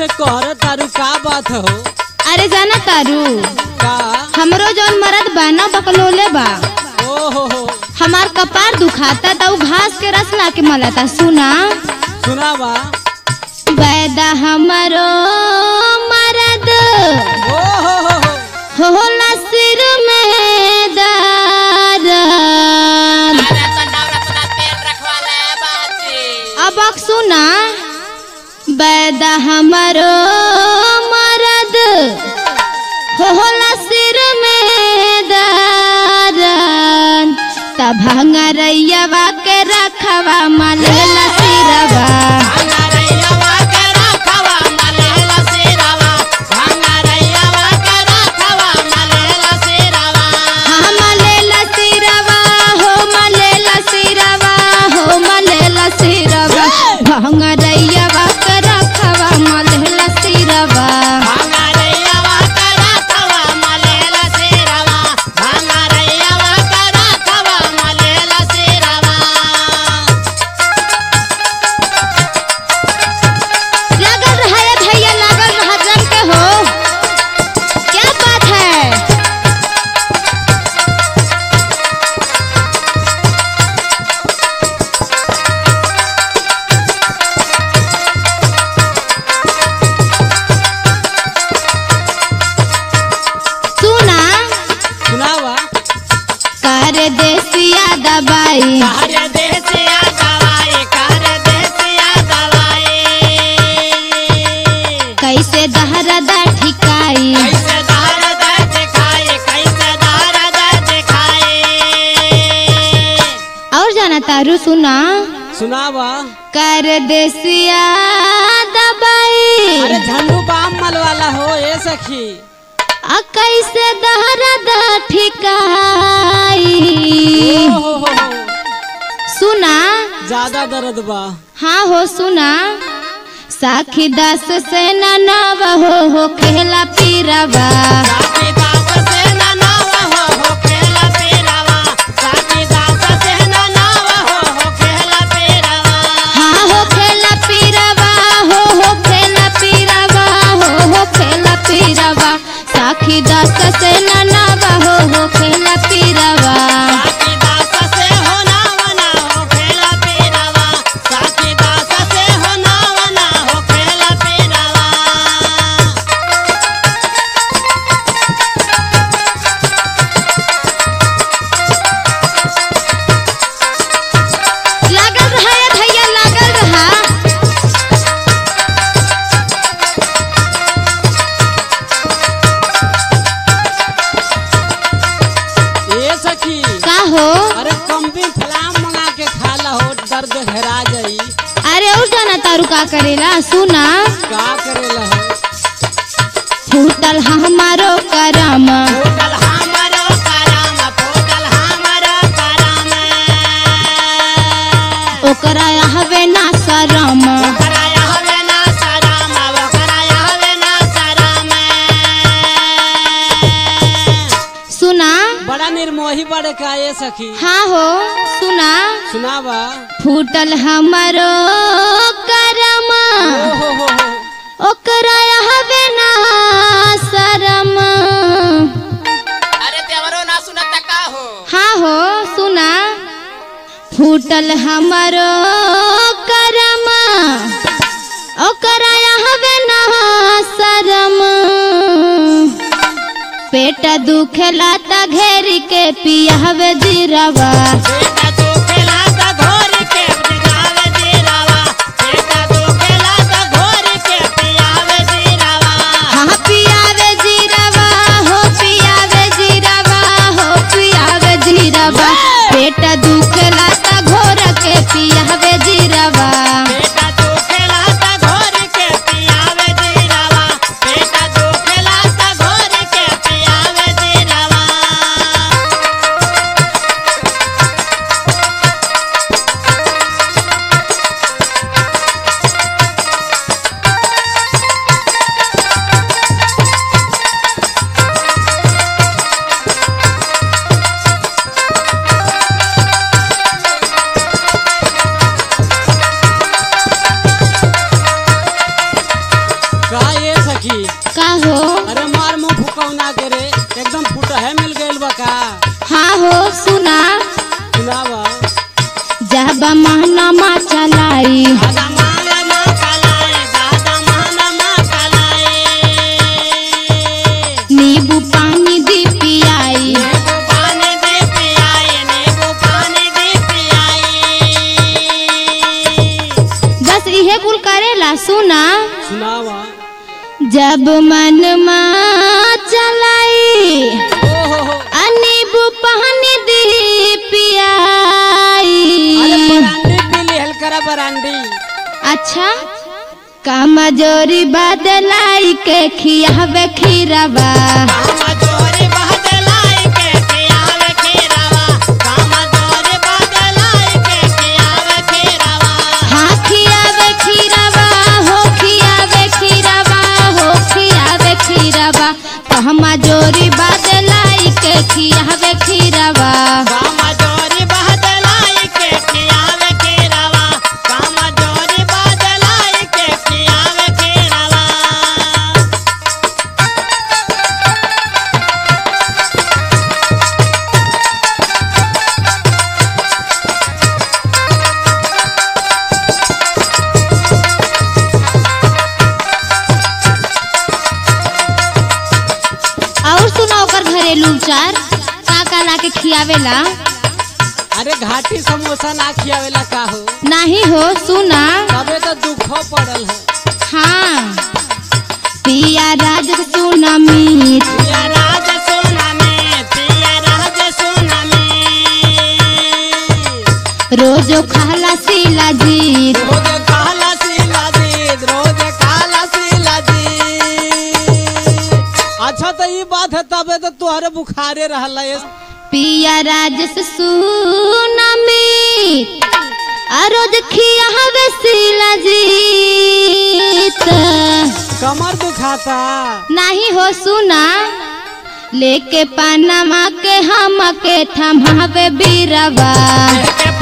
से कहर तारू का बात हो अरे जाना तारू का हमरो जौन मरद बा ना बकलोले बा ओ हो हो हमार कपार दुखाता त उ घास के रस ला के मलाता सुना सुनावा बैदा हमरो मरद ओ हो हो हो होला सिर में दर्द अब अक सुना बैदा हमरो मरद होला सिर में दर्द तब भंगरैया के रखवा मलेला सिरवा हाँ मलेला सिरवा हो मलेला सिरवा हो मलेला सिरवा भंगरैया के रखवा मलेला सिरवा लागल रहा है भैया लागल रहा जम के हो क्या बात है सुना सुनावा कर देसिया दबाई कैसे दहरदा ठिकाई और जाना तारू सुना सुनावा कर देसिया दबाई अरे झंडू बाम मल वाला हो ए सखी आ कैसे दहरदा ठिकाई ओ हो हो हो सुना ज्यादा दर्द बा हाँ हो सुना साखी दास से ननाव हो हो खेला पीरवा हाँ हो खेला पीरवा हो हो खेला पीरवा हो हो खेला पीरवा साखी दास से ननाव हो हो खेला पीरवा लागल रहा है भैया लागल रहा ए सखी का हो अरे कम्बी फलाम मंगा के खाला हो दर्द हेरा जाई अरे और जाना तारू का करेला सुना का करेला हो फूटल हमारो करम ओकरा हवे ना शरम सुना बड़ा निर्मोही बड़े का ए सखी हाँ हो सुना सुनावा फूटल हमारो करम ओ हो हो हो ओकरा हवे ना शरम हाँ हो सुना फूटल हमारो करम ओकरा हवे ना शरम पेट दुखेला त घेर के पियावे जीरवा हाँ पियावे जीरवा हो पियावे जीरवा हो पियावे जीरवा पेट दुखेला त घोर के पियावे जीरवा बाबा महनमा चलाई दादा माला मा कलाए दादा माला मा कलाए नींबू पानी दी पियाई नींबू पानी दे पियाए नींबू पानी दे पियाए बस इहे कुल करेला सुना सुनावा जब मन चलाई ओहो हो आ नींबू पानी दी अरे पियाई बरांडी पीली हलकरा बरांडी अच्छा कमजोरी बदलाई के खियावे खीरवा कामा जोरी बहदलाई के खियावे खीरावा कामा जोरी बहदलाई के खियावे खीरावा हाँ खियावे खीरवा हो खियावे खीरवा हो खियावे खीरवा कमजोरी बदलाई के खियावे खीरवा कामा जोरी बहदलाई के खियावे खीरावा कामा जोरी बहदलाई के खियावे खीरावा और सुना ओकर घरेलू उपचार का का ला के खियावेला अरे घाटी समोसा ना खियावेला का हो नहीं हो सुना तबे तो दुखो पड़ल है हाँ पिया राज सुना मीत पिया राज सोना में पिया राज सोना में रोजो खाला सीला जीत रोज काला सीला जीत रोज काला सीला जीत अच्छा तो ये बात है तबे तो तुहरे बुखारे रहला ये पिया राजस सुना मीत आ रोज खिया हवे सीला जीत कमर दुखाता नहीं हो सुना लेके पनमा के हम के थमावे बीरवा लेके